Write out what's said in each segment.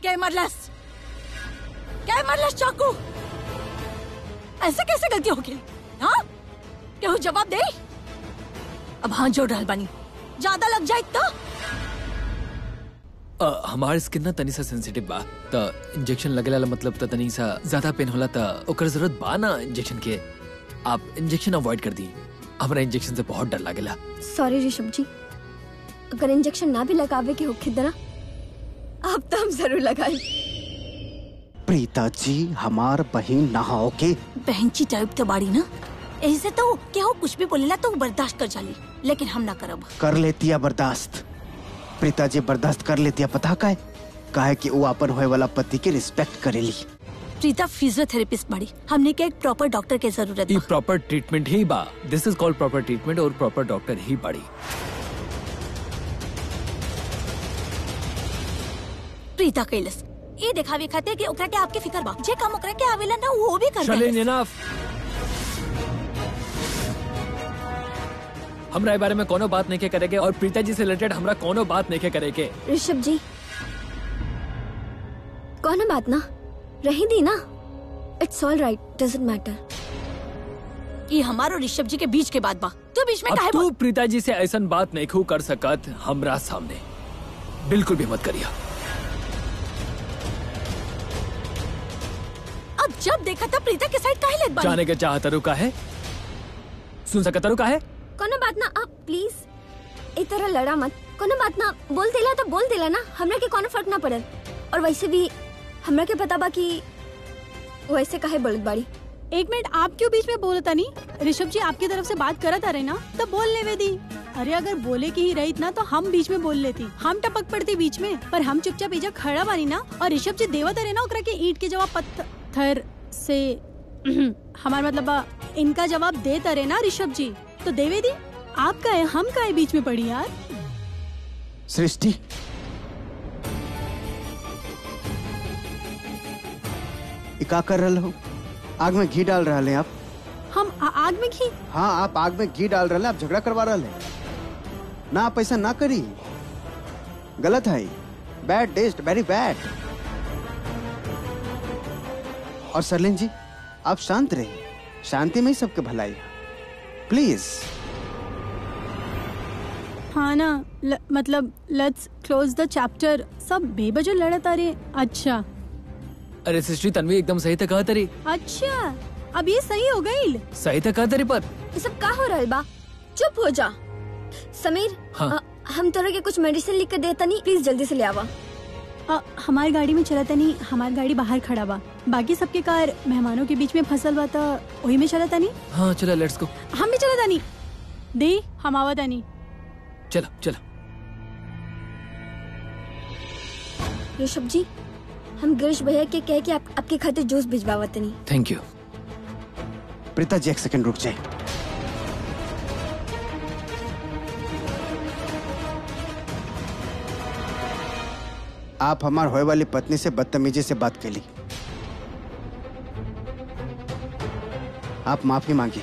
क्या मरलस क्या मरलस चाकू ऐसे कैसे गलती हो गई हाँ केहू जवाब दे अब हाँ जोड़ रहल बानी ज्यादा लग जाए तो अ, हमार स्किन ना तनी सा सेंसिटिव बा त इंजेक्शन लगेला मतलब त तनी सा ज्यादा पेन होला त ओकर जरूरत बा ना इंजेक्शन के आप इंजेक्शन अवॉइड कर दी हमरा इंजेक्शन से बहुत डर लागेला सॉरी ऋषभ जी अगर इंजेक्शन ना भी लगावे के होखे दरा अब तो हम जरूर लगाए प्रीता जी हमार बहन नहाओ के बहनची टाइप तो बाड़ी ना ऐसे तो केहू कुछ भी बोलेला तो उ बर्दाश्त कर जाली लेकिन हम ना करब कर लेती है बर्दाश्त प्रीता जी बर्दाश्त कर लेती है पता का है काहे कि वो अपन होए वाला पति के रिस्पेक्ट करेली प्रीता फिजियोथेरेपिस्ट बाड़ी हमने के एक प्रॉपर डॉक्टर के जरूरत ई बा प्रॉपर ट्रीटमेंट ही बा this is called proper treatment और प्रॉपर डॉक्टर ही बड़ी प्रीता कैलस ये दिखावे खातिर कि ओकरा के आपके फिकर बा जे काम ओकरा के आवेला ना वो भी कर चलें देलस। इनफ हमरा ए बारे में कोनो बात नहीं के करेगे और प्रीता जी से रिलेटेड हमरा कोनो बात नहीं के करेगे ऋषभ जी कौन बात ना रही दी ना it's all right doesn't matter ये हमारो ऋषभ जी के बीच के बात बा तू बीच में अब काहे तू बोल प्रीता जी से ऐसा बात नहीं खू कर सकत हमरा सामने बिल्कुल भी मत करिया अब जब देखा था प्रीता के साइड काहे लेत बानी जाने के चाहता रुका है सुन सकता रुका है कोनो बात ना आप प्लीज ए तरह लड़ा मत कोनो बात ना बोल देला तो बोल देला ना हमरा के कोनो फर्क ना पड़ल और वैसे भी हमरा के पता बा कि वैसे काहे बोलत बाड़ी एक मिनट आप क्यों बीच में बोलता नहीं ऋषभ जी आपकी तरफ से बात करत आ रहे ना तो बोल लेवे दी अरे अगर बोले की ही रही ना तो हम बीच में बोल लेती हम टपक पड़ती बीच में पर हम चुपचाप इजा खड़ा बानी ना और ऋषभ जी देवत रहे ना ओकरा के ईट के जवाब पत्थर से हमार मतलब बा, इनका जवाब देता रहे ना ऋषभ जी तो देवे दी आप का है हम का है बीच में पड़ी यार सृष्टि ई का कर रहे हो आग में घी डाल रहे हैं आप हम आ, आग में घी हाँ आप आग में घी डाल रहे हैं आप झगड़ा करवा रहे हैं ना आप ऐसा ना करी गलत है बैड टेस्ट वेरी बैड और सरलिन जी आप शांत रहिए शांति में ही सबके भलाई है प्लीज हाँ ना ल, मतलब लेट्स क्लोज द चैप्टर सब बेबजो लड़त आ रहे अच्छा अरे सिस्टरी तन्वी एकदम सही था कहा तरी अच्छा अब ये सही हो गई सही था कहा तरी पर ये सब का हो रहल बा चुप हो जा समीर हाँ। अ, हम तोरा के कुछ मेडिसिन लिख के देता नहीं प्लीज जल्दी से ले आवा अ, हमारी गाड़ी में चलता नहीं हमारी गाड़ी बाहर खड़ा बा बाकी सबके कार मेहमानों के बीच में फसल बा था वही में चलता नहीं हाँ चलो लेट्स गो हम भी चलता नहीं दे हम आवता नहीं चलो चलो ऋषभ जी हम गिरीश भैया के कह के आप, आपके खातिर जूस भिजवावत नहीं थैंक यू प्रीता जी एक सेकंड रुक जाए आप हमार होए वाली पत्नी से बदतमीजी से बात कैली आप माफी मांगी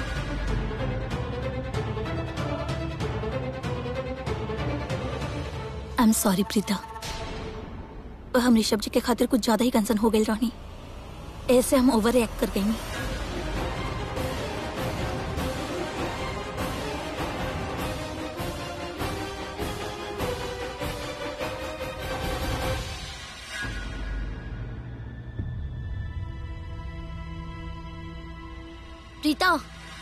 आई एम सॉरी प्रीता हम ऋषभ जी के खातिर कुछ ज्यादा ही कंसर्न हो गई रानी ऐसे हम ओवर रिएक्ट कर गई प्रीता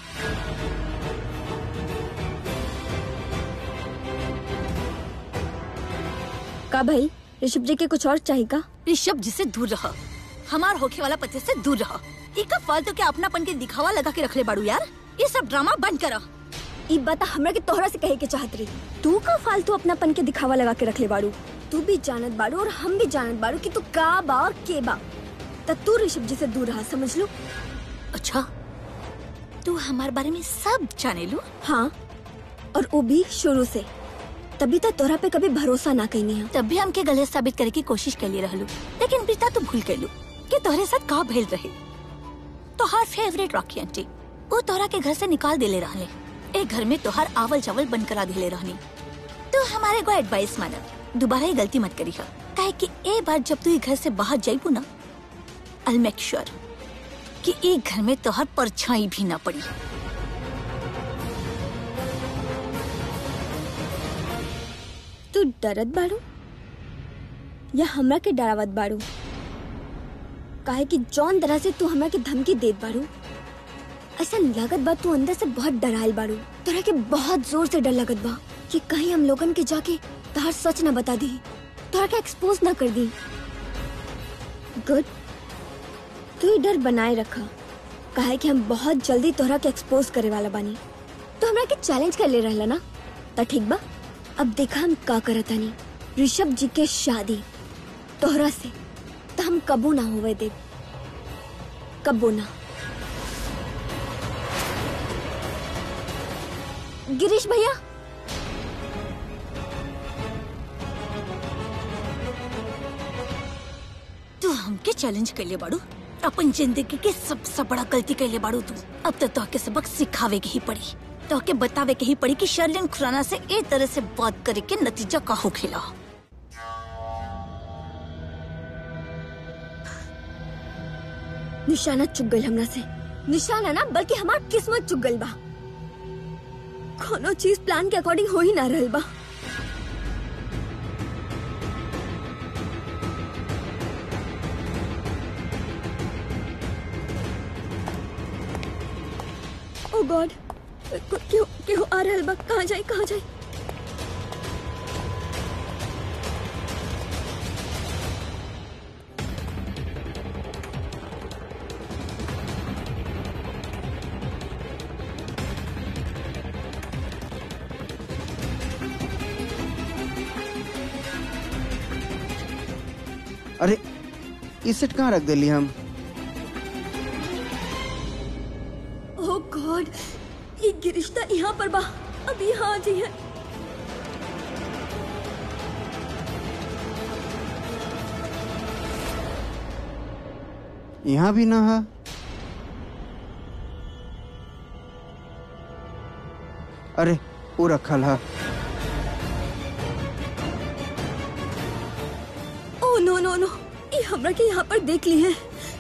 का भाई ऋषभ जी के कुछ और चाहिए का ऋषभ जी से दूर रहा हमार होखे वाला पति से दूर रहा एक फालतू के अपनापन के दिखावा लगा के रखले बाड़ू यार ये सब ड्रामा बंद करा ई बात हमरा के तोहरा से कहे के चाहत रही तू का फालतू अपनापन के दिखावा लगा के रखले बाड़ू तू भी जानत बाड़ू और हम भी जानत बाड़ू कि तू का बा और के बा त तू ऋषभ जी से दूर रहा समझ लो अच्छा तू हमारे बारे में सब जाने लू हाँ और वो भी शुरू से तभी तक तोरा पे कभी भरोसा ना कहीं है तब भी हमके गलत साबित करे की कोशिश कर ले रहलू लेकिन प्रीता तू भूल गयलू कि तोहरे साथ का भेल रहे तोहार फेवरेट रॉकी आंटी वो तोहरा के घर से निकाल देले रहले एक घर में तोहार आवल चावल बंद करा दिले रहनी तू हमारे को एडवाइस माना दोबारा ये गलती मत करी काहे कि ए बार जब तू ये घर से बाहर जाइबू ना आई मेक श्योर कि ए घर में तोहर परछाई भी ना पड़ी तू डरत बाड़ू या हमरा के डरावत बाड़ू काहे कि जौन तरह से तू हमरा के धमकी देत बाड़ू ऐसा लागत बा तू अंदर से बहुत डरायल बाड़ू तोरा के बहुत जोर से डर लगत बा कि कहीं हम लोगन के जाके तहार सच न बता दी तोरा के एक्सपोज न कर दी गुड तू ये डर बनाए रखा काहे कि हम बहुत जल्दी तोहरा के एक्सपोज करे वाला बानी तो हमरा के चैलेंज कर ले रहला ना त ठीक बा अब देखा हम का करत हनी ऋषभ जी के शादी तोहरा से तो हम कबू ना होवे दे कबू ना गिरीश भैया तू हमके चैलेंज कर ले बाड़ू अपन जिंदगी के सबसे बड़ा गलती कर ले बाड़ू तू अब तो तोहके सबक सिखावे के ही पड़ी तोहके बतावे के ही पड़ी कि शर्लिन खुराना से ए तरह से बात करे के नतीजा का हो खेला निशाना चुक गई हमरा से निशाना ना बल्कि हमार किस्मत चुक गई बा कोनो चीज प्लान के अकॉर्डिंग हो ही ना रहल बा ओ गॉड क्यों क्यों आ रहल बा कहाँ जाए कहाँ जाए अरे ई सेट कहाँ रख दिली हम ओह गॉड ये गिरिश्ता यहाँ पर बा अब यहाँ आ जाइए यहाँ भी ना है अरे वो रखल है ओह नो नो नो ये हमरा के यहाँ पर देख ली है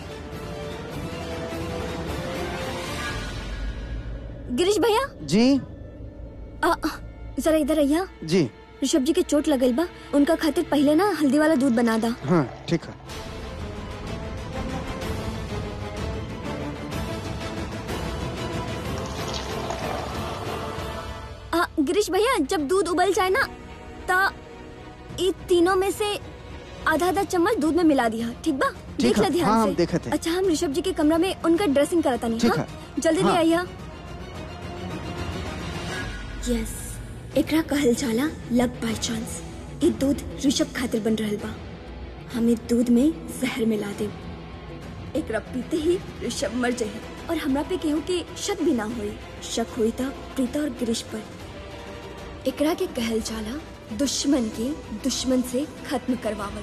गिरीश भैया जी आ, जरा इधर आइया जी ऋषभ जी के चोट लगल बा उनका खातिर पहले ना हल्दी वाला दूध बना दा हाँ ठीक है आ, गिरीश भैया जब दूध उबल जाए ना ता ये तीनों में से आधा आधा चम्मच दूध में मिला दिया ठीक बा देख है, ले ध्यान हाँ, से हम देखत है। अच्छा हम ऋषभ जी के कमरा में उनका ड्रेसिंग कराता नहीं ठीक हाँ? है। जल्दी ले हाँ। आइया यस एकरा कहल जाला लक बाय चांस ये दूध ऋषभ खातिर बन रहल बा हमें दूध में जहर मिला दे एकरा पीते ही ऋषभ मर जाए और हमरा पे केहू के शक भी ना होई शक हुई था प्रीता और गिरीश पर एकरा के कहल जाला दुश्मन के दुश्मन से खत्म करवावल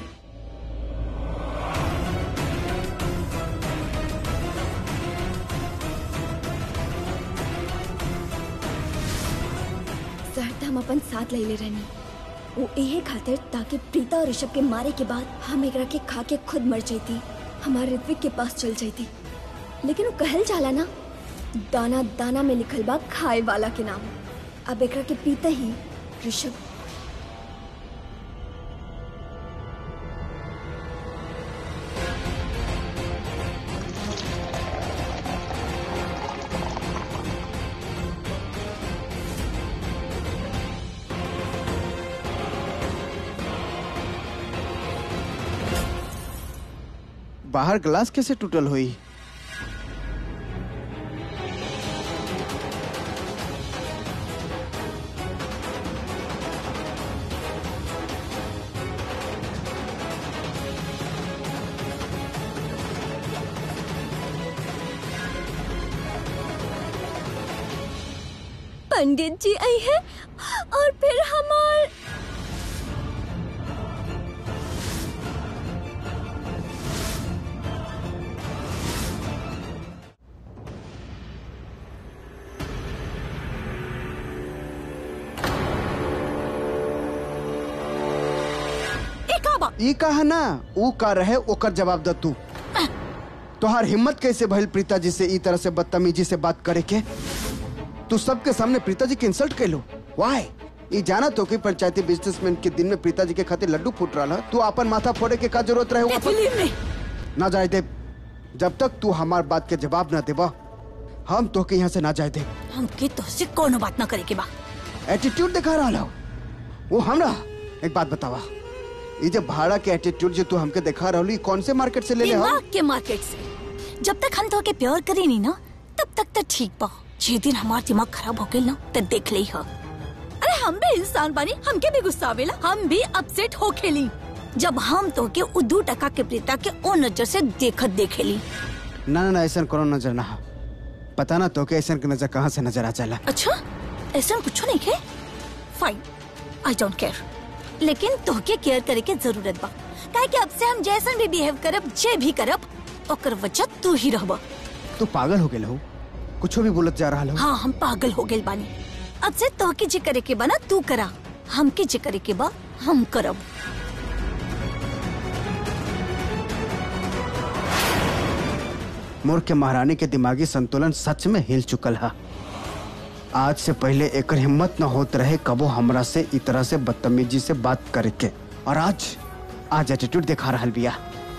जहर त हम अपन साथ ले ले रहनी वो यही खातिर ताकि प्रीता और ऋषभ के मारे के बाद हम एकरा के खा के खुद मर जाती हमारे ऋत्विक के पास चल जाती लेकिन वो कहल जाला ना दाना दाना में लिखल बा खाए वाला के नाम अब एकरा के पीते ही ऋषभ बाहर ग्लास कैसे टूटल हुई पंडित जी आई है और फिर हमार ई कहा ना ऊ का रहे ओकर जवाब द तू तोहार हिम्मत कैसे भइल प्रीता जी से ई तरह से बदतमीजी से बात करे के तू सबके सामने प्रीता जी के इंसल्ट कैलो वाई ई जाना तो कि पंचायती बिजनेसमैन के दिन में प्रीता जी के खातिर लड्डू फूट रहा तू अपन माथा फोड़े के का जरूरत रहे ओकर पर? बिलीव मी ना जाए दे जब तक तू हमार बात के जवाब ना देबा हम तो के यहाँ से ना जाए दे हमके तोहसे कोनो बात ना करे के बा एटीट्यूड दिखा रहा हो वो हमरा एक बात बतावा ये जो भाड़ा के एटीट्यूड जो तू हमके दिखा रहा ई कौन से मार्केट से ले ले हम दिमाग के मार्केट से जब तक हम तोहके प्यार करे नहीं ना तब तक तो ठीक बा जे दिन हमार दिमाग खराब हो गइल ना तो देख ले ह अरे हम भी इंसान बानी हमके भी गुस्सा आवेला हम भी अपसेट हो खेली जब हम तोहके उ दू टका के प्रीता के ओ नजर से देखत देखेली ना ना ना ऐसा करो नजर ना हो। पता ना तो के ऐसा के नजर कहाँ से नजर आ जाला अच्छा ऐसा कुछ नहीं है फाइन आई डोंट केयर लेकिन तोहके केयर करे के जरूरत बा काहे कि अब से हम जैसन भी बिहेव करब जे भी करब ओकर वजह तू ही रहबा तू पागल हो गेल हो कुछ भी बोलत जा रहा हो हाँ हम पागल हो गए बानी अब से तोहके जे करे के बा ना तू करा हमके जे करे के बा हम करब मोर के महारानी के दिमागी संतुलन सच में हिल चुकल है आज से पहले एकर हिम्मत न होत रहे कबो हमरा से इ तरह से बदतमीजी से बात करे के और आज आज एटीट्यूड दिखा रहा बिया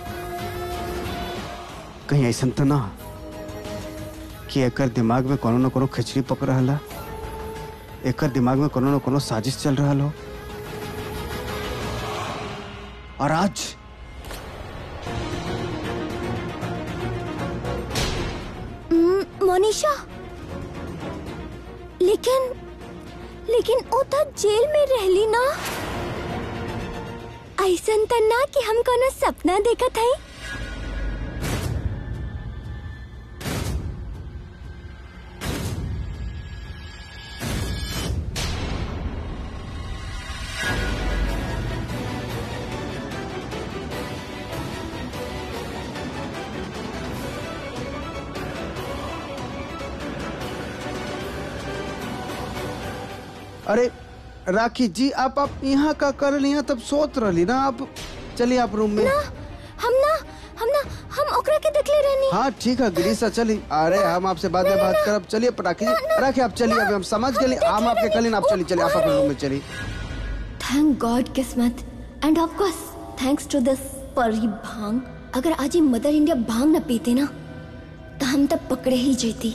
कहीं ऐसा तो ना कि एकर दिमाग में कोनो न कोनो खिचड़ी पक रहा है एकर दिमाग में कोनो न कोनो साजिश चल रहा हो और आज मोनिशा लेकिन लेकिन ओ तो जेल में रहली ना ऐसन त ना कि हम कोनो सपना देखत हई अरे राखी जी आप आप यहाँ का कर रही हैं तब सोच रही ना आप चलिए आप रूम में हम ना हम ना हम ओकरा के देखले रहनी हाँ ठीक है गिरीशा चली अरे हम आपसे बाद में बात करब चलिए राखी जी राखी आप चलिए अभी हम समझ गए हम आपके कल आप चलिए चलिए आप अपने रूम में चलिए थैंक गॉड किस्मत and of course thanks to this परी भांग अगर आज ये मदर इंडिया भांग न पीते ना तो हम तब पकड़े ही जेती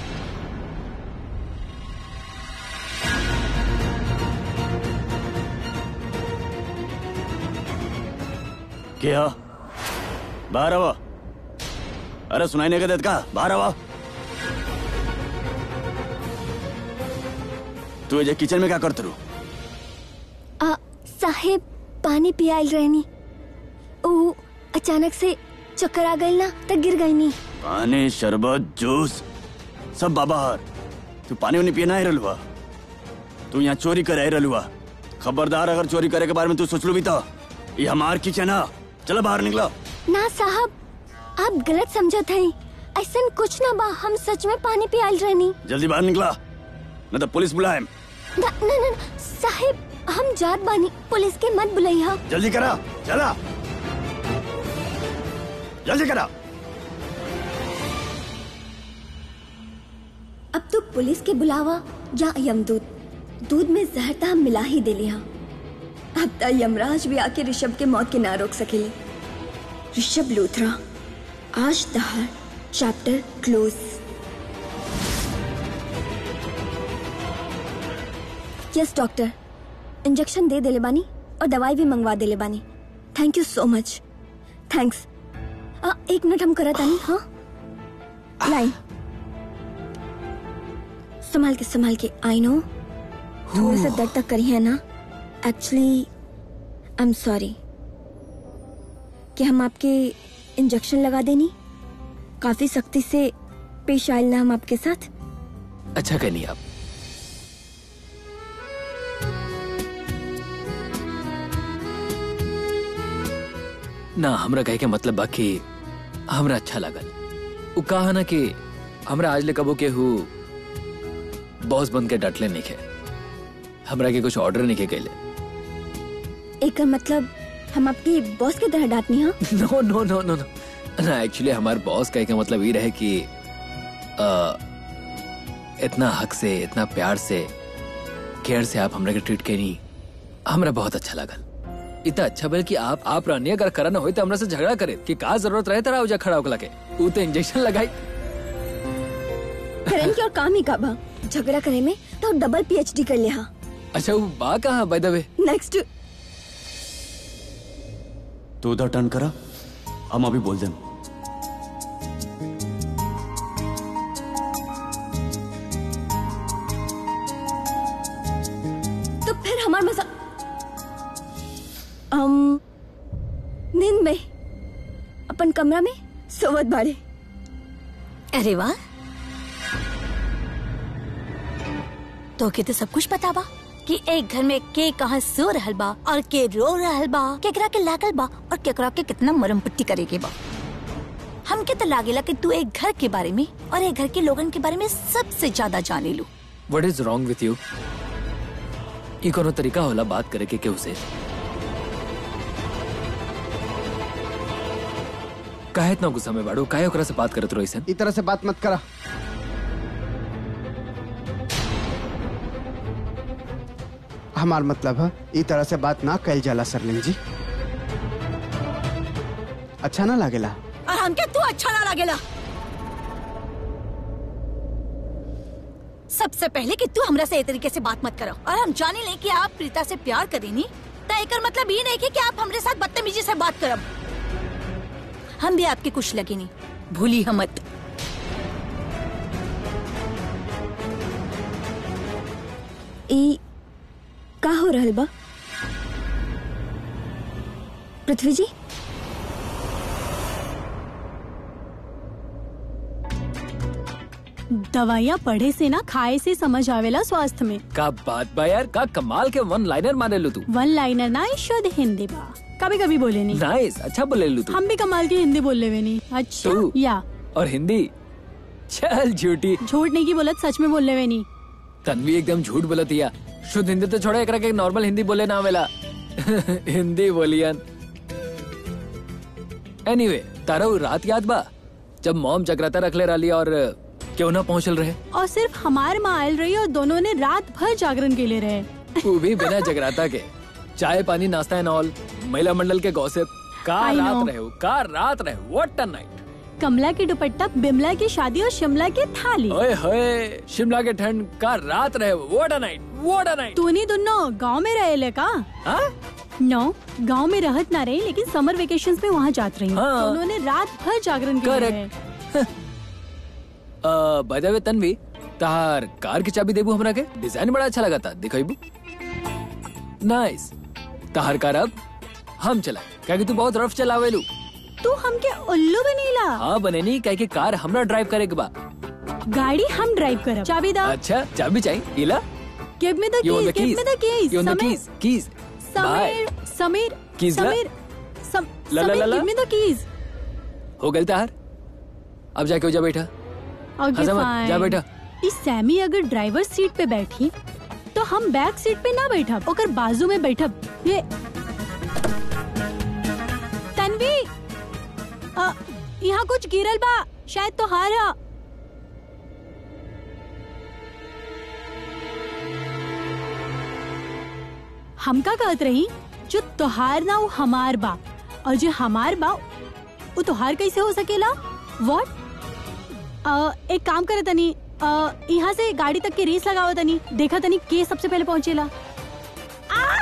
क्या बाहर आवा अरे सुनाई नहीं देत का बाहर आवा तू ये किचन में क्या करते रू आ साहेब पानी पियाल रहनी ओ अचानक से चक्कर आ गई ना तो गिर गई नी पानी शरबत जूस सब बाहर तू पानी उनी पिया नहीं रलुआ तू यहाँ चोरी करे रलुआ खबरदार अगर चोरी करे के बारे में तू सोच लू भी तो ये हमार किचन है चलो बाहर निकलो ना साहब आप गलत समझत हई ऐसा कुछ ना बा हम सच में पानी पियाल रहनी जल्दी बाहर निकला नहीं तो पुलिस बुलाए ना ना ना साहेब हम जात बानी पुलिस के मत बुलैया जल्दी करा चला जल्दी करा अब तो पुलिस के बुलावा या यमदूत दूध में जहर तो हम मिला ही दे लिया अब तो यमराज भी आके ऋषभ के मौत के ना रोक सकेले ऋषभ लूथरा आज तहार chapter close yes doctor injection दे देले बानी और दवाई भी मंगवा देले बानी thank you so much thanks आ, एक मिनट हम करत आनी हाँ लाइन संभाल के संभाल के आई नो थोड़ा सा दर्द तक करी है ना एक्चुअली आई एम सॉरी कि हम आपके इंजेक्शन लगा देनी काफी सख्ती से पेश आयल ना हम आपके साथ अच्छा कहनी आप ना हमरा कहे के मतलब बा कि हमरा अच्छा लगल उ कहा ना कि हमरा आज ले कबो के हु बॉस बन के डटले नहीं के हमरा के कुछ ऑर्डर नहीं के कैले एक मतलब हम आपकी बॉस की तरह डांटनी हाँ नो नो नो नो नो ना एक्चुअली हमारे बॉस का का मतलब ये रहे कि अ, इतना हक से इतना प्यार से केयर से आप हमरा के ट्रीट करी हमरा बहुत अच्छा लगल इतना अच्छा बल कि आप आप रहनी अगर करा ना होई तो हमरा से झगड़ा करे कि का जरूरत रहे तेरा उजा खड़ा होके लगे ऊ तो इंजेक्शन लगाई करण की और काम ही का बा झगड़ा करे में तो डबल पीएचडी कर लिया अच्छा वो बा कहाँ बाय द वे नेक्स्ट तू उधर टर्न करा हम अभी बोल दें तो फिर हमार मजा um, नींद में अपन कमरा में सोवत बाड़े अरे वाह तो के तो सब कुछ पता बा कि एक घर में के कहाँ सो रहल बा और के रो रहल बा केकरा के लागल बा और केकरा के कितना मरम पट्टी करे के बा हमके तो लागेला कि तू एक घर के बारे में और एक घर के लोगन के बारे में सबसे ज्यादा जाने लू what is wrong with you ई कोनो तरीका होला बात करे के केहू से काहे इतना गुस्सा में बाड़ू काहे ओकरा से बात करत रहो ऐसन ई तरह से बात मत करा हमार मतलब है ई तरह से बात ना कैल जाला सरलिंग जी अच्छा ना लागेला और हमके तू अच्छा ना लागेला सबसे पहले कि तू हमरा से ए तरीके से बात मत करो और हम जाने ले कि आप प्रीता से प्यार करेनी तो एकर मतलब ये नहीं कि, कि आप हमरे साथ बदतमीजी से बात करब हम भी आपके कुछ लगे नहीं भूली हम मत ई का हो रहल बा पृथ्वी जी दवाइयाँ पढ़े से ना खाए से समझ आवेला स्वास्थ्य में का बात बा यार का कमाल के वन लाइनर मारे लो तू वन लाइनर ना ई शुद्ध हिंदी बा कभी कभी बोले नहीं नाइस अच्छा बोले लो तू हम भी कमाल की हिंदी बोल लेवे नहीं अच्छा तू? या और हिंदी चल झूठी झूठ नहीं की बोलत सच में बोल लेवे नहीं तन्वी एकदम झूठ बोलत हिया शुद्ध हिंदी तो छोड़ा एकरा के नॉर्मल हिंदी बोले ना आवेला हिंदी बोलियन एनीवे तारा उ रात याद बा जब मॉम जगराता रखले रहली और क्यों ना पहुंचल रहे और सिर्फ हमार माँ आयल रही और दोनों ने रात भर जागरण के लिए रहे वो भी बिना जगराता के चाय पानी नाश्ता एंड ऑल महिला मंडल के गॉसिप का I रात know. रहे हो का रात रहे व्हाट अ नाइट कमला की दुपट्टा बिमला की शादी और शिमला की थाली ओए होए शिमला के ठंड का रात रहे what a night what a night तूनी दोनों गांव में रहे का हाँ नो गांव में रहत ना रही लेकिन समर वेकेशन में वहाँ जात रही हाँ। तो उन्होंने रात भर जागरण के लिए Correct. रहे बाय द वे तन्वी तार कार की चाबी देबू हमरा के डिजाइन बड़ा अच्छा लगा था दिखाईबू नाइस तार कार अब हम चला क्या तू बहुत रफ चलावेलू तू हमके उल्लू बनीला हाँ बने नहीं कह के कार हमरा ड्राइव करे के बा गाड़ी हम ड्राइव करब चाबी दा अच्छा चाबी चाहिए Ila give me the You want keys the give keys? Me the keys You want the keys? Keys. Bye. Sameer Sameer Keys ला? समीर सम- ला, ला, ला, समीर ला। गिव मी द कीज हो गल तार अब जाके हो जा बैठा ओके हंसा मत, फाइन जा बेटा। इस सैमी अगर ड्राइवर सीट पे बैठी तो हम बैक सीट पे ना बैठब ओकर बाजू में बैठब ये तन्वी अ, यहाँ कुछ गिरल बा शायद तो हार हा हम का कहत रही जो तोहार ना वो हमार बा और जो हमार बा वो तोहार कैसे हो सकेला व्हाट अ, एक काम करे तनी अ, यहाँ से गाड़ी तक की रेस लगाओ तनी देखा तनी के सबसे पहले पहुँचेला आ!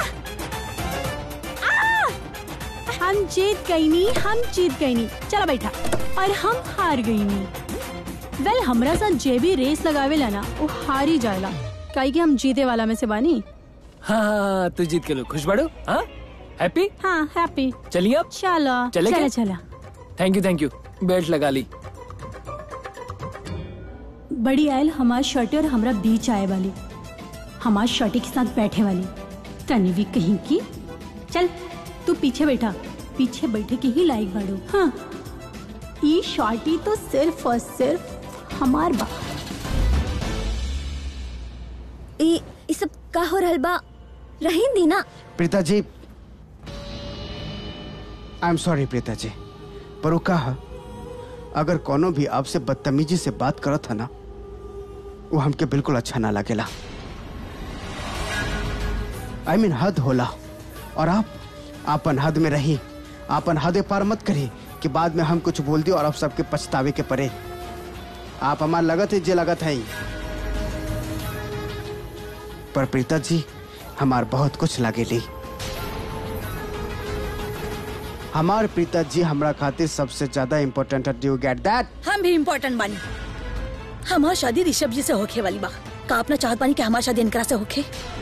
आ! हम जीत गई नी हम जीत गई नी चला बैठा और हम हार गई नी वेल हमरा साथ जे भी रेस लगावेला ना वो हार ही जाएला काहे कि हम जीते वाला में से बानी हाँ हाँ तू जीत के लो खुश बढ़ो हाँ हैप्पी हाँ हैप्पी चलिए अब चलो चले चला क्या? चला thank you thank you belt लगा ली बड़ी आयल हमार शर्टे और हमरा बीच आए वाली हमार शर्टे के साथ बैठे वाली तनवी कहीं की चल तू पीछे बैठा पीछे बैठे के ही लायक बाड़ू हाँ ये शॉर्टी तो सिर्फ और सिर्फ हमार बा ई ई सब का हो रहल बा रहीन दी ना प्रीता जी आई एम सॉरी प्रीता जी पर वो कहा अगर कोनो भी आपसे बदतमीजी से बात करत है ना वो हमके बिल्कुल अच्छा ना लगेला आई मीन हद होला और आप आपन हद में रही आपन हद पार मत करी कि बाद में हम कुछ बोल दी और आप सबके पछतावे के परे आप हमार लगत है जे लगत है पर प्रीता जी हमार बहुत कुछ लागेली हमार प्रीता जी हमरा खातिर सबसे ज्यादा इम्पोर्टेंट है डू गेट दैट हम भी इम्पोर्टेंट बानी हमार शादी ऋषभ जी से होखे वाली बा का अपना चाहत बानी कि हमार शादी इनकरा से होखे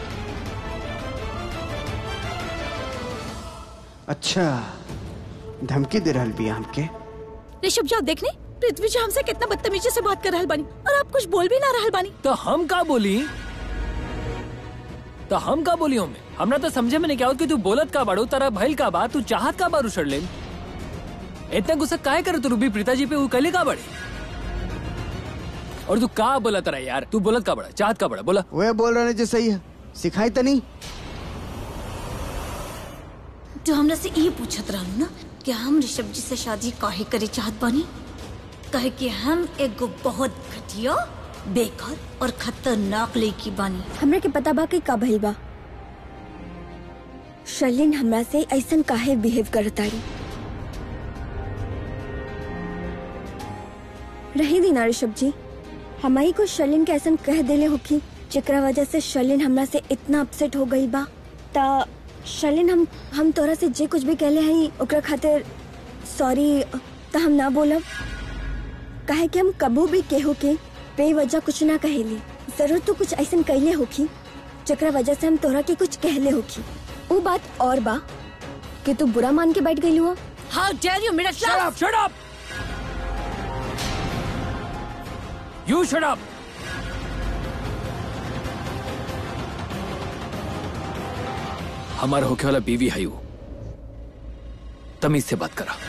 अच्छा धमकी दे रहल बिया हमके ऋषभ जी आप देखने पृथ्वी जी हमसे कितना बदतमीजी से बात कर रहल बानी और आप कुछ बोल भी ना रहल बानी तो हम का बोली तो हम का बोली हमें हमरा तो समझे में नहीं क्या होत कि तू बोलत का बाड़ू तारा भइल का बा तू चाहत का बारू उछड़ ले इतना गुस्सा काहे करे तू रूबी प्रीता जी पे वो कहले का बड़े और तू का बोला तारा यार तू बोलत का बड़ा चाहत का बड़ा बोला वे बोल रहे जो सही है सिखाई तो नहीं जो हमरा से ये पूछत रहलू ना कि हम ऋषभ जी से शादी काहे करे चाहत बानी कहे कि हम एगो बहुत घटिया बेकार और खतरनाक लड़की बानी हमरा के पता बा कि का भइल बा शर्लिन हमरा से ऐसन काहे बिहेव करताड़ी रही दी ना ऋषभ जी हमारी को शर्लिन के ऐसन कह देले होखी जेकरा वजह से शर्लिन हमरा से इतना अपसेट हो गई बा ता शर्लिन हम हम तोरा से जे कुछ भी कहले हई ओकरा खातिर सॉरी ता हम ना बोलब काहे कि हम कबू भी केहू के बेवजह कुछ ना कहेली जरूर तो कुछ ऐसन कहले होखी जकरा वजह से हम तोरा के कुछ कहले होखी वो बात और बा कि तू बुरा मान के बैठ गई हुआ हाउ डेयर यू मिडिल Shut up! Shut up! You shut up! हमारा होके वाला बीवी है वो तमीज से बात करा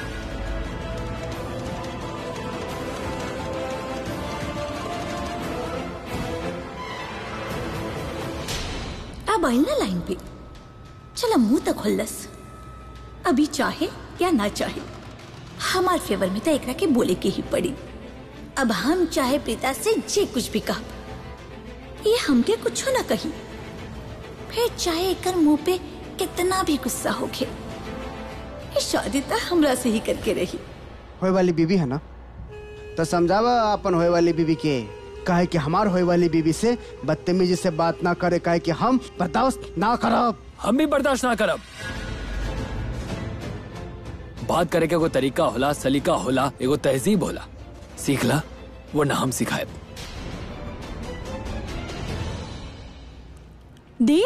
अब आइल ना लाइन पे चला मुंह तक खुल्लस अभी चाहे या ना चाहे हमार फेवर में तो एकरा के बोले के ही पड़ी अब हम चाहे प्रीता से जे कुछ भी कहा ये हमके कुछ ना कही फिर चाहे एकर मुंह पे कितना भी गुस्सा होके ये शादी तो हमरा से ही करके रही होए वाली बीवी है ना तो समझावा अपन होए वाली बीवी के काहे कि हमार होए वाली बीवी से बदतमीजी से बात ना करे काहे कि हम बर्दाश्त ना करब हम भी बर्दाश्त ना करब बात करे के एगो तरीका होला सलीका होला एगो तहजीब होला सीख ला वरना हम सिखाए दी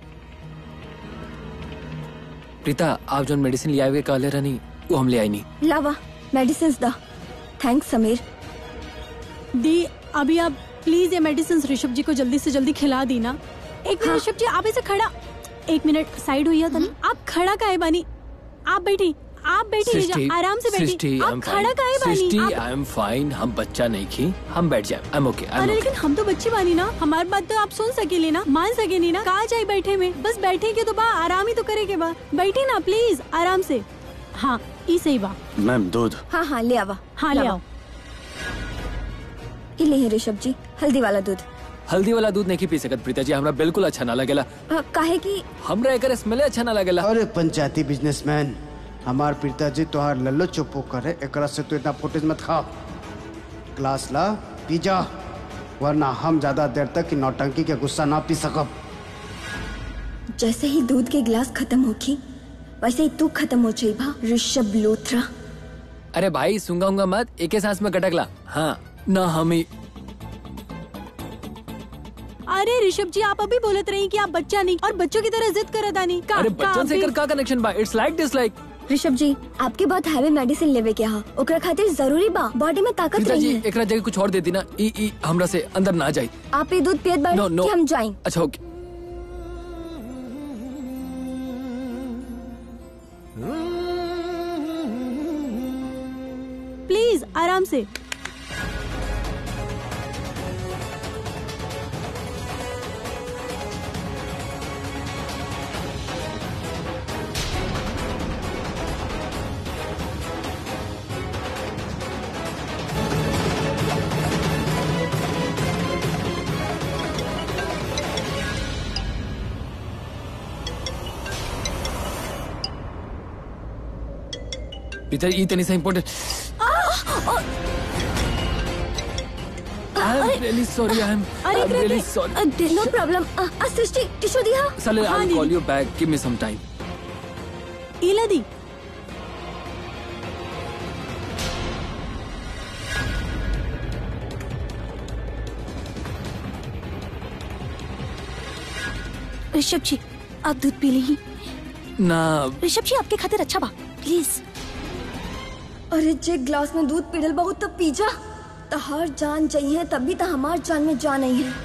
प्रीता आप जो मेडिसिन ले आए कहले रहनी वो हम ले आई नहीं लावा मेडिसिन दा थैंक्स समीर दी अभी आप प्लीज ये मेडिसिन ऋषभ जी को जल्दी से जल्दी खिला दी ना एक मिनट ऋषभ जी आप ऐसे खड़ा एक मिनट साइड हुई है तनी आप खड़ा काहे बानी आप बैठी आप बैठी सृष्टि लीजिए आराम से सृष्टि बैठी आई एम आप खड़ा काहे फाइन सृष्टि बानी आप- आई एम फाइन हम बच्चा नहीं खी हम बैठ जाए आई एम ओके आई अरे एम लेकिन हम तो बच्ची बानी ना हमारी बात तो आप सुन सकेली ना मान सकेली ना कहा जाए बैठे में बस बैठे के तो बा आराम ही तो करे के बा बैठी ना प्लीज आराम से हाँ ई सही बा मैम दूध हाँ हाँ ले आवा हाँ ले लावा। आओ ये ले ऋषभ जी हल्दी वाला दूध हल्दी वाला दूध नहीं पी सकत प्रीता जी हमरा बिल्कुल अच्छा ना लगेला आ, काहे कि हमरा एकर स्मेल अच्छा ना लगेला अरे पंचायती बिजनेसमैन हमार पिताजी तोहार लल्लो चुप्पो करे एकरा से तू इतना फुटेज मत खा ग्लास ला पी जा वरना हम ज्यादा देर तक की नौटंकी के गुस्सा ना पी सकब जैसे ही दूध के गिलास खत्म होखी वैसे ही तू खत्म हो जाइबा ऋषभ लोथरा अरे भाई सुंगा उंगा मत एक ही सांस में कटकला हाँ ना हम ही अरे ऋषभ जी आप अभी बोलत रही कि आप बच्चा नहीं और बच्चों की तरह जिद करत आनी का, अरे का बच्चन से अभी- एकर का कनेक्शन बा इट्स लाइक दिस लाइक ऋषभ जी आपके बहुत हैवी मेडिसिन लेवे के हा ओकरा खातिर जरूरी बा बॉडी में ताकत प्रीता जी नहीं है एकरा जगह कुछ और दे दी ना ई ई हमरा से अंदर ना जाए आप ये दूध पियत बाड़ी नो नो कि हम जाएं अच्छा ओके प्लीज आराम से प्रीता ये तनी सा important I am really sorry I am I am really sorry no problem Srishti tissue दिया साले हाँ, आई दीदी। Call you back give me some time इला दी ऋषभ जी आप दूध पी ली ना ऋषभ जी आपके खातिर अच्छा बा प्लीज अरे जे ग्लास में दूध पीड़ल बहुत तब पी जा तहार जान चाहिए तभी तो हमार जान में जान नहीं है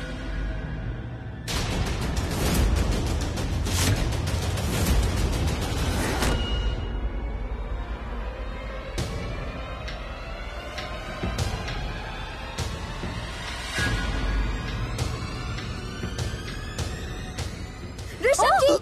ऋषभ जी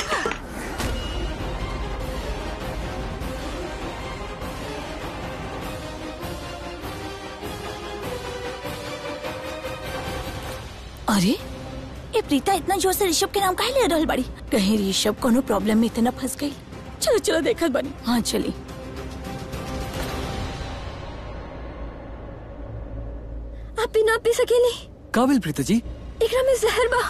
अरे ये प्रीता इतना जोर से ऋषभ के नाम काहे ले रहल बाड़ी कहीं ऋषभ कोनो प्रॉब्लम में इतना फंस गई चलो चलो देखत बनी हाँ चली आप भी ना पी सकेली काबिल प्रीता जी एकरा में जहर बा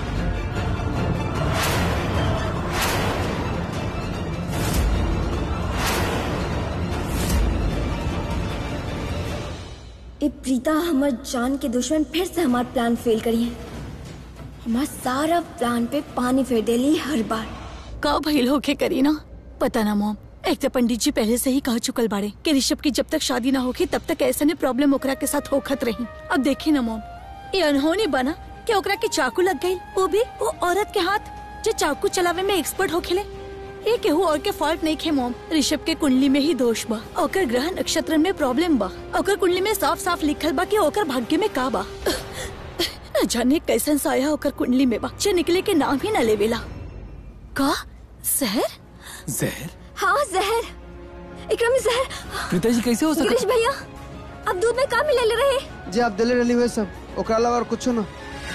ए प्रीता हमर जान के दुश्मन फिर से हमार प्लान फेल करी है हमार सारा प्लान पे पानी फेर देली हर बार का भइल होके करी ना पता ना मोम एक तो पंडित जी पहले से ही कह चुकल बाड़े कि ऋषभ की जब तक शादी ना होगी तब तक ऐसे ने प्रॉब्लम ओकरा के साथ होखत रही अब देखी ना मोम ये अनहोनी बना कि ओकरा के चाकू लग गई वो भी वो औरत के हाथ जो चाकू चलावे में एक्सपर्ट हो खेले ये केहू और के फॉल्ट नहीं खे मोम ऋषभ के कुंडली में ही दोष बा ओकर ग्रह नक्षत्र में प्रॉब्लम बा ओकर कुंडली में साफ साफ लिखल बा कि ओकर भाग्य में का बा न जाने कैसन साया ओकर कुंडली में बा जे निकले के नाम ही न लेवेला का जहर जहर हाँ जहर एकरा में जहर प्रीता जी कैसे हो गिरीश सकता भैया अब दूध में का मिले ले रहे जे आप दिले रही हुए सब ओकरा अलावा और कुछो ना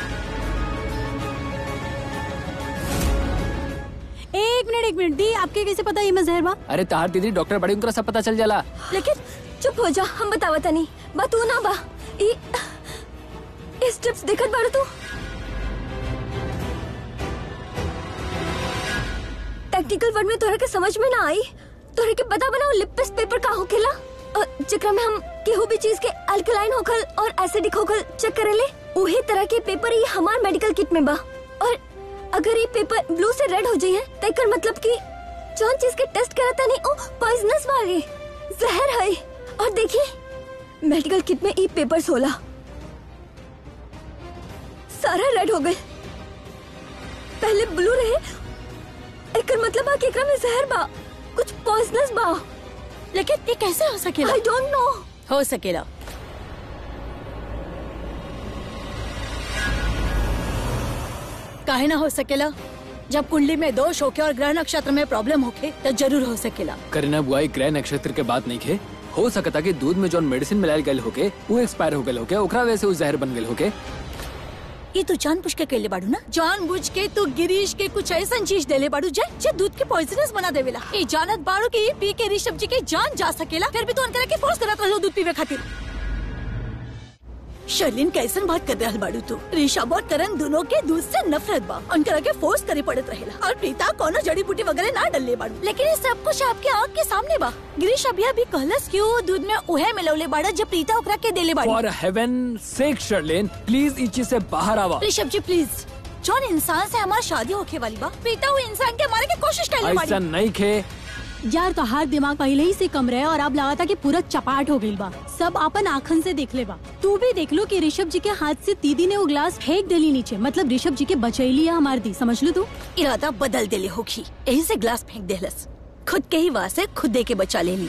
एक मिनट एक मिनट दी आपके कैसे पता ये मैं जहर बा अरे तार दीदी डॉक्टर बड़ी उनका सब पता चल जाला लेकिन चुप हो जा हम बतावा तनी बा तू ना बा ई ई स्टेप्स देखत बाड़ू तू टेक्निकल वर्ड में तोहरा के समझ में ना आई तोहरा के पता बनाओ लिपिस पेपर का होखेला अ, जेकरा में हम केहू भी चीज के अल्कलाइन होखल और एसिडिक होखल चेक करेले उहे तरह के पेपर ही हमार मेडिकल किट में बा और अगर ये पेपर ब्लू से रेड हो जाई है तो एकर मतलब कि जौन चीज के टेस्ट करता नहीं ओ पॉइजनस वाली जहर है और देखिए मेडिकल किट में ई पेपर्स होला सारा रेड हो गए पहले ब्लू रहे एकर मतलब बा कि एकरा में जहर बा कुछ पॉइजनस बा लेकिन ये कैसे हो सकेला आई डोंट नो हो सकेला काहे ना हो सकेला जब कुंडली में दोष होके और ग्रह नक्षत्र में प्रॉब्लम होके तो जरूर हो सकेला करीना बुआई ग्रह नक्षत्र के बात नहीं खे हो सकता कि दूध में जौन मेडिसिन मिलायल गयल होके वो एक्सपायर हो गयल होके ओकरा वजह से वो जहर बन गयल होके ये तू जान बुझ के कैले बाड़ू ना जान बुझ के तू गिरीश के कुछ ऐसा चीज देले बाड़ू जे जे दूध के पॉइजनस बना देवेला ये जानत बाड़ू के ये पी के ऋषभ जी के जान जा सकेला फिर भी तू उनकरा के फोर्स करत रहो दूध पीवे खातिर शर्लिन कैसन बात कर रहल बाड़ू तू ऋषभ और करण दोनों के दूध से नफरत बा उनकरा के फोर्स करे पड़त रहेला और प्रीता कोनो जड़ी बूटी वगैरह ना डलले बाड़ू लेकिन ये सब कुछ आपके आँख के सामने बा गिरीश अभी अभी कहलस कि वो दूध में उहे मिलौले बाड़ा जब प्रीता ओकरा के देले बाड़ी for heaven sake Sherlyn please इस चीज से बाहर आवा ऋषभ जी प्लीज जौन इंसान से हमारी शादी होके वाली बा प्रीता वो इंसान के मारे की कोशिश कर ऐसा बाड़ी नहीं खे यार तो हाथ दिमाग पहले ही से कम रहे और अब लगा था कि पूरा चपाट हो गई बा सब अपन आखन से देख ले बा तू भी देख लो कि ऋषभ जी के हाथ से दीदी ने वो ग्लास फेंक देली नीचे मतलब ऋषभ जी के बचैली है हमार दी समझ लो तू इरादा बदल देले होगी यही से ग्लास फेंक देहलस खुद के ही वार से खुद दे के बचा लेनी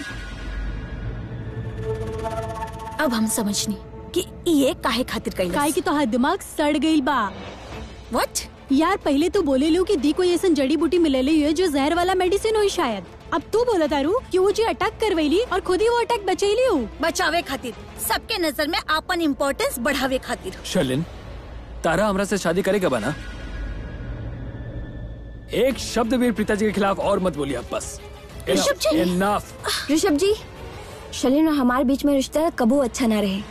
अब हम समझनी कि ये काहे खातिर काहे कैलस की तो हाथ दिमाग सड़ गई बा व्हाट यार पहले तो बोले लो कि दी कोई ऐसा जड़ी बूटी मिलेली हुई है जो जहर वाला मेडिसिन हुई शायद अब तू बोला तारू कि वो जी अटैक करवैली और खुद ही वो अटैक बचैली हूँ बचावे खातिर सबके नजर में आपन इम्पोर्टेंस बढ़ावे खातिर शर्लिन तारा हमरा से शादी करेगा बना एक शब्द भी प्रीता जी के खिलाफ और मत बोलिए आप बस ऋषभ जी इनफ ऋषभ जी शलीन और हमारे बीच में रिश्ता कबू अच्छा ना रहे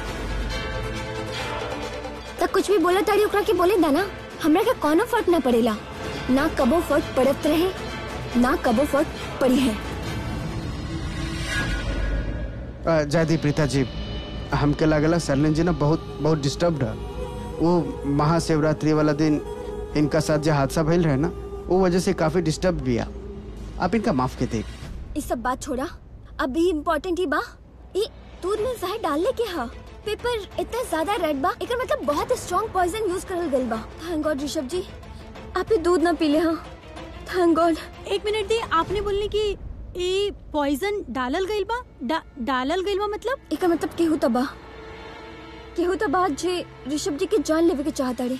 तब कुछ भी बोला ताड़ी ओकरा के बोले दा ना हमरा के कोनो फर्क ना पड़ेला ना कबो फर्क पड़त रहे ना कबो फर्क पड़ी है अ, जयदीप प्रीता जी हमके लागला सरलिन जी ना बहुत बहुत डिस्टर्ब्ड है वो महाशिवरात्रि वाला दिन इनका साथ जो हादसा भइल रहे ना वो वजह से काफी डिस्टर्ब भी है आप इनका माफ के दे ये सब बात छोड़ा अभी इम्पोर्टेंट ही बा ये दूध में जहर डालने के हा पेपर इतना ज्यादा रेड बा एकर मतलब बहुत स्ट्रॉन्ग पॉइजन यूज करल गइल बा थैंक गॉड ऋषभ जी आप ये दूध ना पीले हा थैंक गॉड एक मिनट दी आपने बोलने की ए पॉइजन डालल गइल बा डा, डालल गइल बा मतलब एकर मतलब केहू तबा केहू तबा जे ऋषभ जी के जान लेवे के चाहता रे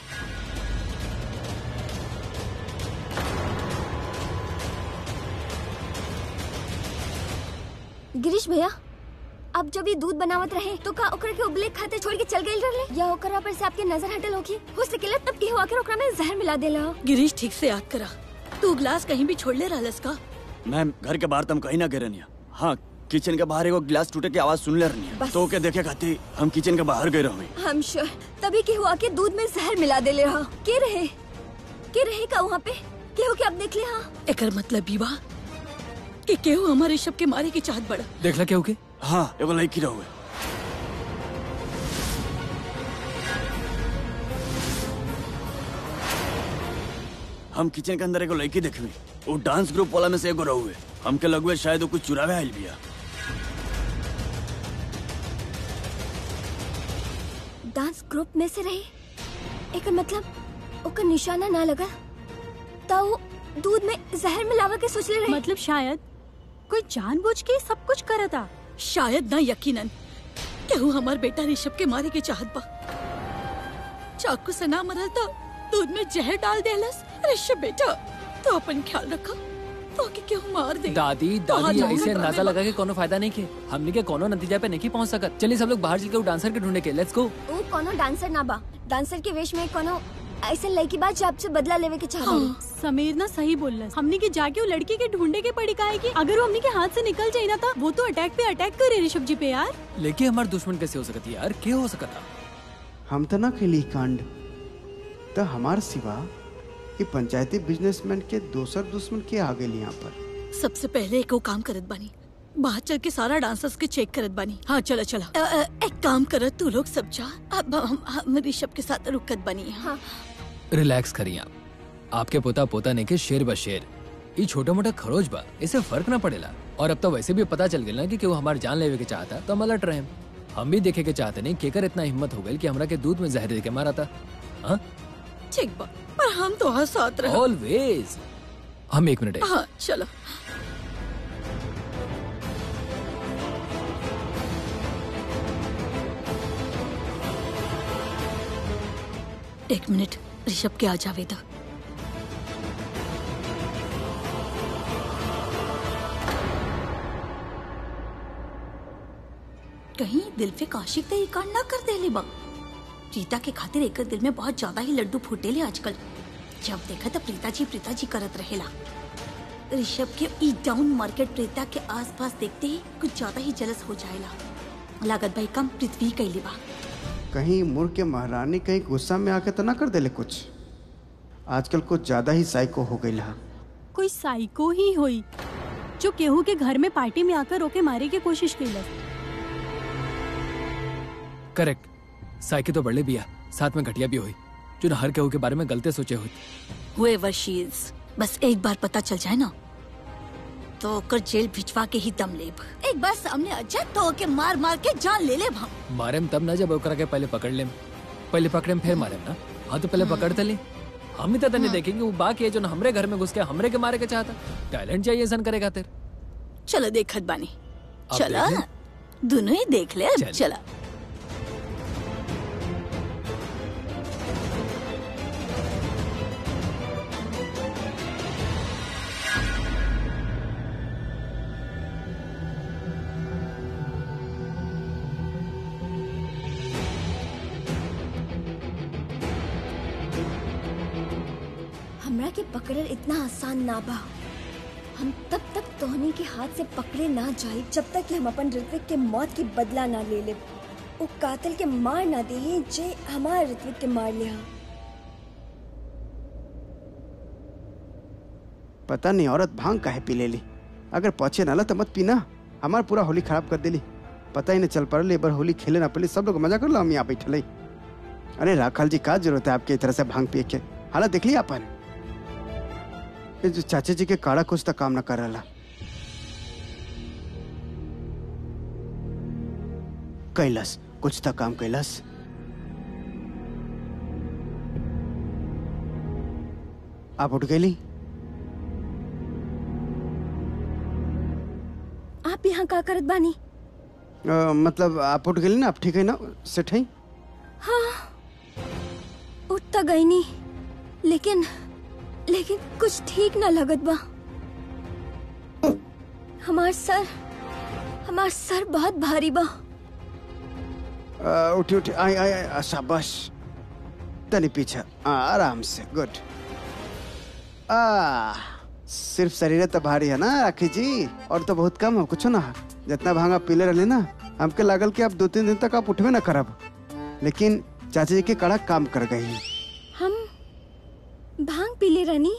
गिरीश भैया अब जब ये दूध बनावत रहे तो का ओकरा के उबले खाते छोड़ के चल गइल रहले या ओकरा पर से आपके नजर हटल होगी हो सकेला तब केहू आकर ओकरा में जहर मिला देला हो। गिरीश ठीक से याद करा तू ग्लास कहीं भी छोड़ ले रहलस का मैम घर के बाहर तुम कहीं ना गिरे नहीं हाँ किचन के बाहर एगो गिलास टूटे की आवाज सुन ले रही है बस। तो के देखे खाती हम किचन के बाहर गए रही हम श्योर तभी केहू आके दूध में जहर मिला देले रहा के रहे के रहे का वहाँ पे केहू के अब देख ले हाँ एकर मतलब ई बा कि केहू हमारे ऋषभ के मारे की चाहत बड़ा देखला क्या होके हाँ एगो लड़की रहुए हम किचन के अंदर एगो लड़की देखवी वो डांस ग्रुप वाला में से एगो रहुए हमके लगुए शायद वो कुछ चुरावे आइल बिया डांस ग्रुप में से रहे एकर मतलब ओकर निशाना ना लगा तो वो दूध में जहर मिलावा के सोच ले रहे मतलब शायद कोई जानबूझ के सब कुछ करता शायद ना यकीनन केहू हमार बेटा ऋषभ के मारे की चाहत बा चाकू से ना मरल तो दूध में जहर डाल देलस ऋषभ बेटा तो अपन ख्याल रखा तो कि केहू मार दे दादी तो दादी हाँ, ऐसे जाऊंगा अंदाजा करने लगा के कोनो फायदा नहीं के हमने के कोनो नतीजा पे नहीं पहुंच सकत चलिए सब लोग बाहर चल के वो डांसर के ढूंढे के लेट्स गो वो कोनो डांसर ना बा डांसर के वेश में कोनो ऐसे लड़की बा जो आपसे बदला लेवे के चाहता हाँ। समीर ना सही बोल रहा हमने के जाके वो लड़की के ढूंढे के पड़ी का है कि अगर वो हमने के हाथ से निकल जाए ना था वो तो अटैक पे अटैक करे ऋषभ जी पे यार लेके हमार दुश्मन कैसे हो सकती है यार क्या हो सकता हम तो ना खेली कांड तो हमार सिवा ये पंचायती बिजनेसमैन के दोसर दुश्मन के आ गए यहाँ पर सबसे पहले एक वो काम करत बानी बाहर चल के सारा डांसर्स के चेक करत बानी हाँ चला चला अ, अ, एक काम करत तू लोग सब जा अब हम, हम ऋषभ के साथ रुकत बनी हाँ रिलैक्स करिए आप आपके पोता पोता ने के शेर ब शेर ये छोटा मोटा खरोच बा इसे फर्क ना पड़ेला और अब तो वैसे भी पता चल गया ना कि केहू हमार जान लेवे के चाहता तो हम अलर्ट रहे हम भी देखे के चाहते नहीं केकर इतना हिम्मत हो गई कि हमरा के दूध में जहर दे के मारा था हाँ ठीक बा पर हम तो हाँ साथ रह ऑलवेज हम एक मिनट हाँ चलो एक मिनट ऋषभ के आ जावे तो कहीं दिल पे काशिक तो ये कांड ना कर दे ले बा प्रीता के खातिर एक दिल में बहुत ज्यादा ही लड्डू फूटेले आजकल जब देखा तो प्रीता जी प्रीता जी करत रहेला ऋषभ के ई डाउन मार्केट प्रीता के आसपास देखते ही कुछ ज्यादा ही जलस हो जाएला लागत भाई कम पृथ्वी कैली बा कहीं मुर के महारानी कहीं गुस्सा में आके तो ना कर देले कुछ आजकल कुछ ज्यादा ही साइको हो गई है कोई साइको ही हुई जो केहू के घर में पार्टी में आकर रोके मारे की कोशिश की करेक्ट साइकिल तो बढ़ले बिया साथ में घटिया भी हुई जो न हर केहू के बारे में गलते सोचे हुई हुए शीज बस एक बार पता चल जाए ना तो ओकर जेल भिजवा के ही दम लेब एक बार सामने आ जाए तो ओके मार मार के जान ले लेब हम मारेम तब ना जब ओकरा के पहले पकड़ लेम पहले पकड़ेम फिर मारेम ना हाँ तो पहले पकड़ते ले हम ही तो तने देखेंगे वो बाकी है जो ना हमरे घर में घुस के हमरे के मारे के चाहता टैलेंट चाहिए सन करे खातिर चलो देखत बानी अब चला देखें? दोनों ही देख ले अब चल। चला हमरा के पकड़ल इतना आसान ना बा हम तब तक तोहनी के हाथ से पकड़े ना जाए जब तक कि हम अपन ऋत्विक के मौत की बदला ना ले ले वो कातिल के मार ना दे जे हमारे ऋत्विक के मार लिया पता नहीं औरत भांग काहे पी लेली अगर पहुंचे नाला तो मत पीना हमार पूरा होली खराब कर देली पता ही नहीं चल पड़ल एक बार होली खेले ना पड़ी सब लोग मजा कर लो हम यहाँ बैठल अरे राखाल जी का जरूरत है आपके इस तरह से भांग पिए के हालत देख लिया अपन ये जो चाचा जी के काड़ा कुछ तक काम ना कर रहा कैलस कुछ तक काम कैलस आप उठ गई आप यहाँ का करत बानी अ, मतलब आप उठ गई ना आप ठीक है ना सेठ है उठ तो गई नहीं लेकिन लेकिन कुछ ठीक ना लगत बा हमार सर हमार सर बहुत भारी बा अ, उठी उठी आई आई आई शाबाश तनी पीछे आ, आराम से गुड आ सिर्फ शरीर तो भारी है ना राखी जी और तो बहुत कम है कुछ ना जितना भांग आप पीले रहे ना हमके लागल कि आप दो तीन दिन तक आप उठबे ना करब लेकिन चाचा जी के कड़ा काम कर गई हम भांग पीले रानी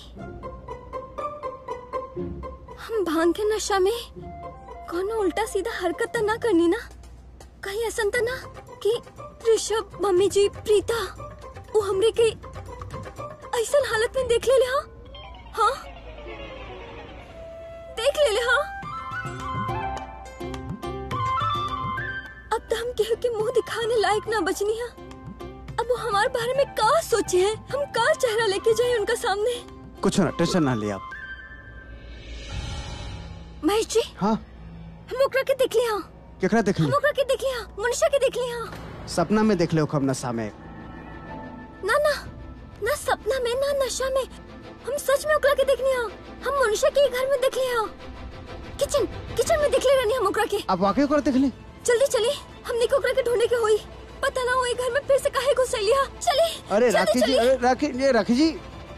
हम भांग के नशा में कोनो उल्टा सीधा हरकत तो ना करनी ना कहीं ऐसा तो ना कि ऋषभ मम्मी जी प्रीता वो हमरे के ऐसा हालत में देख ले ले हाँ हाँ देख ले ले हाँ अब तो हम केहू के मुंह दिखाने लायक ना बचनी है अब वो हमारे बारे में का सोचे हैं हम का चेहरा लेके जाए उनका सामने कुछ ना टेंशन ना ले आप महेश जी हाँ हम ओकरा के देख लिया केकरा देख हम ली ओकरा के देख लिया मनुष्य के देख लिया सपना में देख ले खब नशा में ना ना ना सपना में ना नशा में हम सच में ओकरा के देख लिया हम मनुष्य के ही घर में देख लिया किचन किचन में देख ले रहनी हम ओकरा के आप वाकई ओकरा देख ली जल्दी चली हमने को ओकरा के ढूंढने के होई पता ना वो घर में फिर से काहे घुस लिया चली अरे जल्दी राखी जी चली। अरे राखी ये राखी जी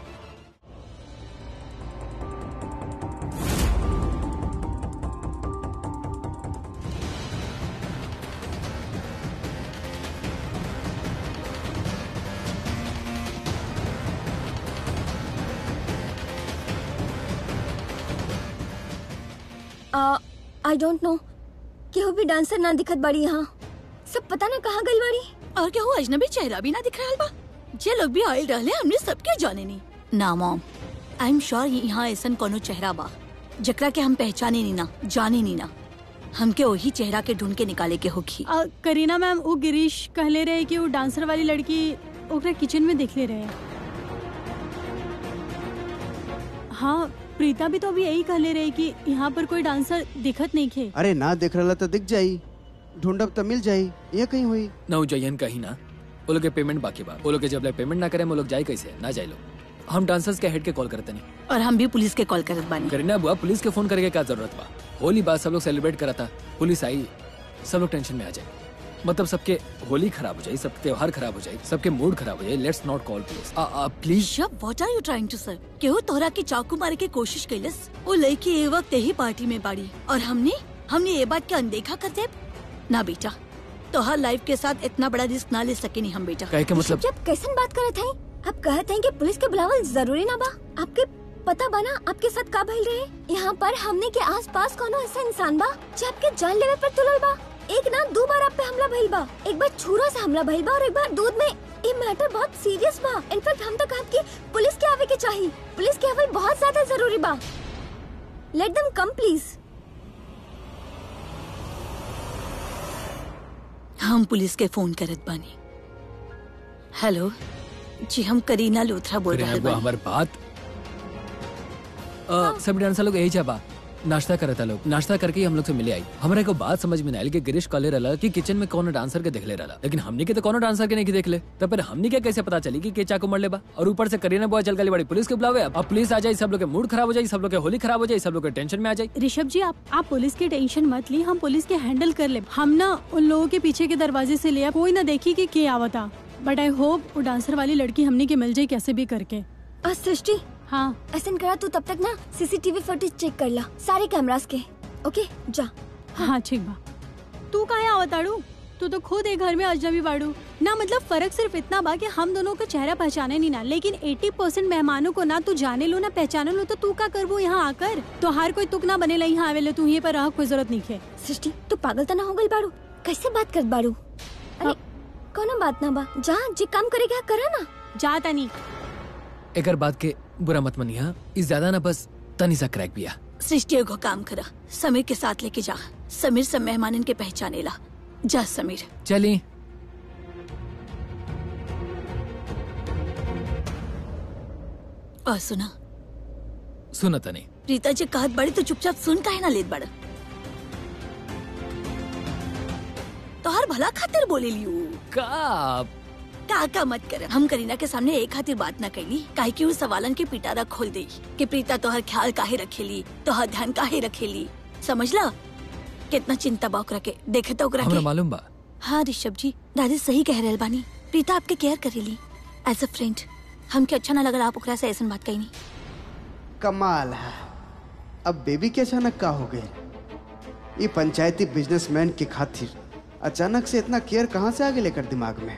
आई डोंट नो केहू भी डांसर ना दिखत बाड़ी यहाँ सब पता ना कहाँ गई बाड़ी और क्या हुआ अजनबी चेहरा भी ना दिख रहा बा जे लोग भी आयल रहले हमने सबके जाने नहीं ना मॉम आई एम श्योर यहाँ ऐसा कोनो चेहरा बा जकरा के हम पहचाने नहीं ना जाने नहीं ना हमके वही चेहरा के ढूंढ के निकाले के होगी अ, करीना मैम वो गिरीश कहले रहे कि वो डांसर वाली लड़की ओकरा किचन में देख ले रहे हैं हाँ प्रीता भी तो अभी यही कहले रहे कि यहाँ पर कोई डांसर दिखत नहीं खे अरे ना देख रहा तो दिख जाई ढूंढब तो मिल जाई ये कहीं हुई ना उ जयन कहीं ना वो लोग के पेमेंट बाकी बा वो लोग के जब ले पेमेंट ना करे वो लोग जाए कैसे ना जाए लोग हम डांसर्स के हेड के कॉल करते नहीं और हम भी पुलिस के कॉल करत बानी करीना बुआ पुलिस के फोन करके क्या जरूरत बा होली बात सब लोग सेलिब्रेट करा था पुलिस आई सब लोग टेंशन में आ जाए मतलब सबके होली खराब हो जाए सबके त्योहार खराब हो जाए सबके मूड खराब हो जाए let's not call police please शब what are you trying to sir केहू तोहरा की चाकू मारे के कोशिश कैलस वो लड़की ए वक्त यही पार्टी में बाड़ी और हमने हमने ये बात के अनदेखा कर दे ना बेटा तोहर लाइफ के साथ इतना बड़ा रिस्क ना ले सके नहीं हम बेटा कहे के मतलब जब कैसन बात करत हैं आप कहते हैं कि पुलिस के बुलावल जरूरी ना बा आपके पता बना आपके साथ का भइल रहे यहाँ पर हमने के आस पास कोनो ऐसा इंसान बा जो आपके जान लेवे पर तुलल बा एक ना दो बार आप पे हमला भइल बा एक बार छुरा से हमला भइल बा और एक बार दूध में ये मैटर बहुत सीरियस बा इनफैक्ट हम तो कहत कि पुलिस के आवे के चाहिए पुलिस के आवे बहुत ज्यादा जरूरी बा लेट देम कम प्लीज हम पुलिस के फोन करत बानी हेलो जी हम करीना लोथरा बोल करीना रहे बुआ बानी हमार बात अ, सब डांसर लोग यही जाबा नाश्ता करता लोग नाश्ता करके ही हम लोग से मिले आई हमारे को बात समझ में ना आई कि गिरीश कॉले रहा कि किचन में कौन डांसर के देख ले रहा लेकिन हमने के तो कौन डांसर के नहीं देख ले तब फिर हमने क्या कैसे पता चली कि के चाकू मर ले बा और ऊपर से करीना बुआ चल गई बड़ी पुलिस के बुलावे अब पुलिस आ जाए सब लोग के मूड खराब हो जाए सब लोग के होली खराब हो जाए सब लोग के टेंशन में आ जाए ऋषभ जी आप आप पुलिस की टेंशन मत ली हम पुलिस के हैंडल कर ले हम ना उन लोगों के पीछे के दरवाजे से लिया कोई ना देखी कि के आवता बट आई होप वो डांसर वाली लड़की हमने के मिल जाए कैसे भी करके और सृष्टि हाँ ऐसा करा तू तब तक ना सीसीटीवी फुटेज चेक कर ला सारे कैमरास के ओके जा हाँ ठीक बा तू काहे आवताड़ू तू तो खुद एक घर में अजनबी बाड़ू ना मतलब फर्क सिर्फ इतना बा कि हम दोनों का चेहरा पहचाने नहीं ना लेकिन 80 परसेंट मेहमानों को ना तू जाने लो ना पहचाने लो तो तू का करबो यहाँ आकर तो हर कोई तुक ना बनेला यहाँ आवेले तू ये पर रह कोई जरूरत नहीं है सृष्टि तू पागल तो ना हो गई बाड़ू कैसे बात कर बाड़ू अरे कोनो बात ना बा जा जे काम करेगा करा ना जाता नहीं एकर बात के बुरा मत मनिया इस ज्यादा ना बस तनी सा क्रैक बिया सृष्टि को काम करा समीर के साथ लेके जा समीर सब मेहमानन के पहचाने ला जा समीर चली और सुना सुनो तनी प्रीता जी कहत बड़ी तो चुपचाप सुन काहे ना लेत बड़ तोहर भला खातिर बोले लियू का का का मत कर हम करीना के सामने एक खातिर बात न कैली काहे कि उ सवालन के पिटारा खोल दे कि प्रीता तोहर ख्याल काहे रखेली तोहर ध्यान काहे रखेली समझला कितना चिंता बा ओकरा के देखे तो ओकरा हमरा के मालूम बा हाँ ऋषभ जी दादी सही कह रहल बानी प्रीता आपके केयर करेली एज अ फ्रेंड हमके अच्छा ना लगल आप ओकरा से ऐसन बात कही कमाल है अब बेबी के अचानक का हो गए ये पंचायती बिजनेसमैन की खातिर अचानक से इतना केयर कहाँ से आगे लेकर दिमाग में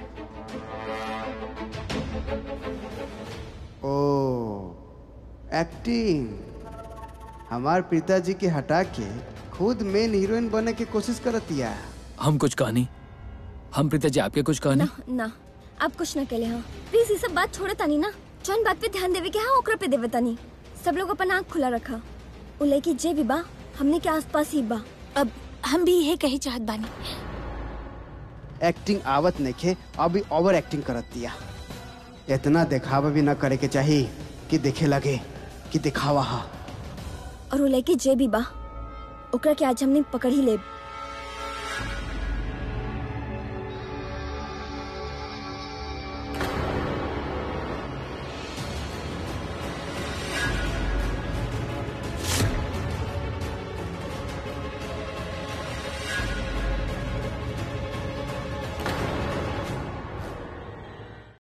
ओ एक्टिंग हमार पिताजी के हटा के खुद मेन हीरोइन बने की कोशिश करतिया हम कुछ कहानी हम प्रीता जी आपके कुछ कहानी ना ना आप कुछ ना कहले हाँ प्लीज ये सब बात छोड़े तानी ना जौन बात पे ध्यान देवे के हाँ ओकरा पे देवे तानी सब लोग अपन आँख खुला रखा उ लड़की जे भी बा हमने के आसपास ही बा अब हम भी यही कही चाहत बानी एक्टिंग आवत नइखे अभी ओवर एक्टिंग करत दिया इतना दिखावा भी ना करे के चाहिए कि देखे लगे कि दिखावा हा और उ लड़की जे भी बा ओकरा के आज हमने पकड़ ही लेब